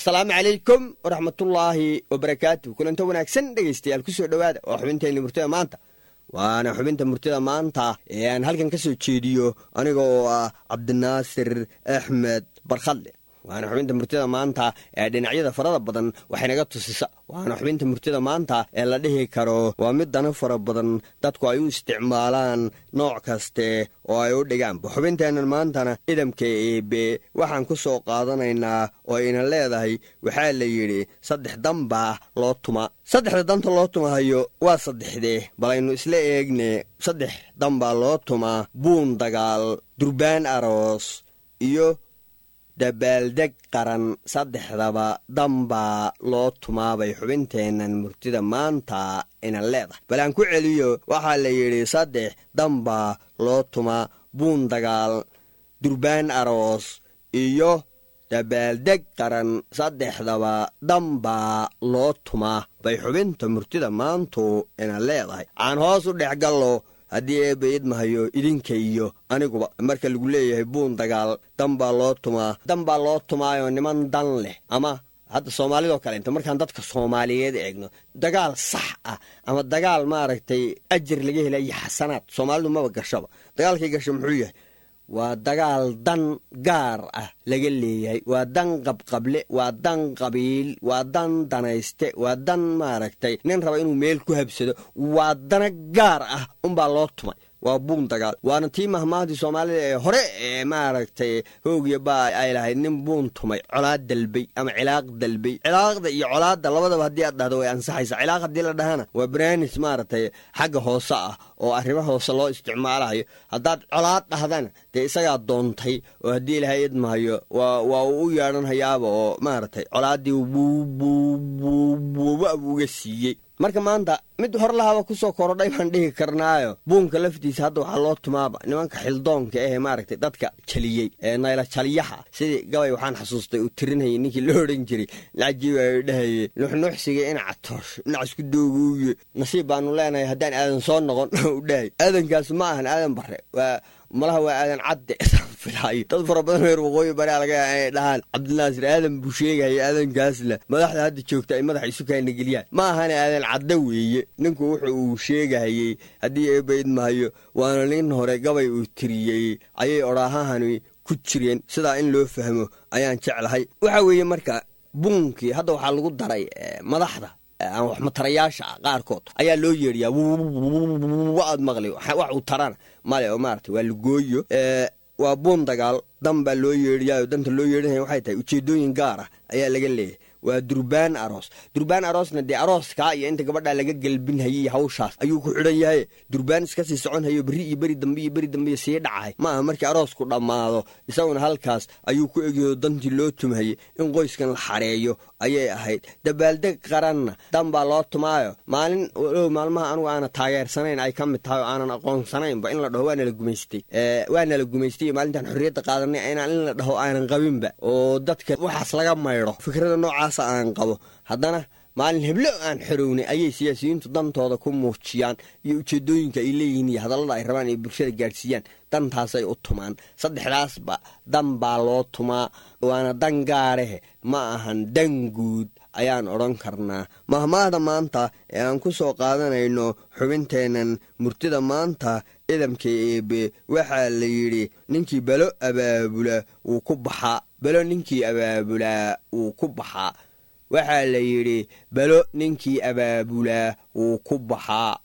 asalaamu calaykum waraxmatullaahi wabarakaatu kulanto wanaagsan dhegaystayaal kusoo dhowaada waa xubinteenna murtida maanta waana xubinta murtida maanta ee aan halkan ka soo jeediyo aniga oo ah cabdinaasir axmed barkhadle waana xubinta murtida maanta ee dhinacyada farada badan waxaynaga tusisa waana xubinta murtida maanta ee la dhihi karo waa mid dana fara badan dadku ay u isticmaalaan nooc kaste oo ay u dhigaanba xubinteennan maantana idamka eebe waxaan ku soo qaadanaynaa oo ayna leedahay waxaa la yidhi saddex danbaa loo tuma saddexda danta loo tumahayo waa saddexdee bal aynu isla eegne saddex danbaa loo tumaa buun dagaal durbaan aroos iyo dabaaldeg qaran saddexdaba danbaa loo tumaabay xubinteennan murtida maanta ina leedahay bal aan ku celiyo waxaa la yidhi saddex danbaa loo tumaa buun dagaal durbaan aroos iyo dabaaldeg qaran saddexdaba danbaa loo tumaa bay xubinta murtida maantu ina leedahay aan hoos u dhex gallo haddii eebba idmahayo idinka iyo aniguba marka lagu leeyahay buun dagaal dan baa loo tumaa dan baa loo tumaayoo niman dan leh ama hadda soomaalidoo kale inta markaan dadka soomaaliyeed eegno dagaal sax ah ama dagaal maaragtay ajar laga helayo xasanaad soomaalidu maba gashaba dagaalkay gasho muxuu yahay waa dagaal dan gaar ah laga leeyahay waa dan qabqable waa dan qabiil waa dan danayste waa dan maaragtay nin raba inuu meel ku habsado waa dana gaar ah unbaa loo tumay waa buun dagaal waana tii mahmaahadii soomaalida ee hore ee maaragtay hoogiya baa ay lahayd nin buun tumay colaad dalbay ama cilaaq dalbay cilaaqda iyo colaadda labadaba haddii aad dhahdo way ansaxaysa cilaaq haddii la dhahana waa baraanis maaragtay xagga hoose ah oo arrimo hoose loo isticmaalayo haddaad colaad dhahdana dee isagaa doontay oo haddii ilahay idmahayo waa uu u yeedhanhayaaba oo maaragtay colaaddii buubuubuuba uga siiyey marka maanta mid hor lahaba kusoo korodhay baan dhihi karnaayo buunka laftiisa hadda waxaa loo tumaaba nimanka xildoonka ahee maaragtay dadka jaliyey ee nayla jaliyaha sidii gabay waxaan xasuustay uu tirinayay ninkii la odhan jiray lacajiiba ay dhahayey nuxnuxsiga inaca toosh dhinac isku dooguuye nasiib baanu leenahay haddaan aadan soo noqon u dhahay aadankaas ma ahan aadan bare waa malaha waa aadan cadde filaayo dad fara badan reer waqooyi bari laga inay dhahaan cabdinaasir aadan buu sheegaya aadankaasna madaxda hadda joogta ay madaxa isu kaana geliyaan ma ahane aadan cadde weeye ninku wuxu uu sheegahayey haddii eebba idmahayo waana nin hore gabay uu tiriyey ayay odhaahahani ku jireen sidaa in loo fahmo ayaan jeclahay waxa weeye marka buunkii hadda waxaa lagu daray madaxda ama waxmatarayaasha ah qaarkood ayaa loo yeedhiyaa aad maqli wax uu tarana male oo maarata waa lagooyo waa buun dagaal dan baa loo yeedhiyaao danta loo yeedhinaya waxay tahay ujeedooyin gaar ah ayaa laga leeyahay waa durbaan aroos durbaan aroosna dee arooskaa iyo inta gabadhaa laga gelbinhayay hawshaas ayuu ku xidhan yahay durbaan iska sii soconhayo berri iyo beri dambe iyo beri dambe sii dhacay ma aha markii aroosku dhammaado isaguna halkaas ayuu ku egyaho dantii loo tumhayay in qoyskan la xareeyo ayay ahayd dabaaldeg qaranna dan baa loo tumaayo maalin ow maalmaha anugu aana taageersanayn ay ka mid tahay oo aanan aqoonsanaynba in la dhaho waa nala gumaystay waa nala gumaystay maalintaan xorriyadda qaadanay inaan in la dhaho aanan qabinba oo dadka waxaas laga maydho fikrada noocaas aan qabo haddana maalin heblo aan xorownay ayay siyaasiyiintu dantooda ku muujiyaan iyo ujeedooyinka ay leeyihiin iyo hadallada ay rabaan ay bulshada gaadhsiiyaan dantaasay u tumaan saddexdaasba dan baa loo tumaa waana dan gaareh ma ahan dan guud ayaan odhan karnaa mahmaahda maanta ee aan ku soo qaadanayno xubinteennan murtida maanta idamka eebe waxaa la yidhi ninkii belo abaabula wuu ku baxaa belo ninkii abaabulaa wuu ku baxaa waxaa la yidhi belo ninkii abaabulaa wuu ku baxaa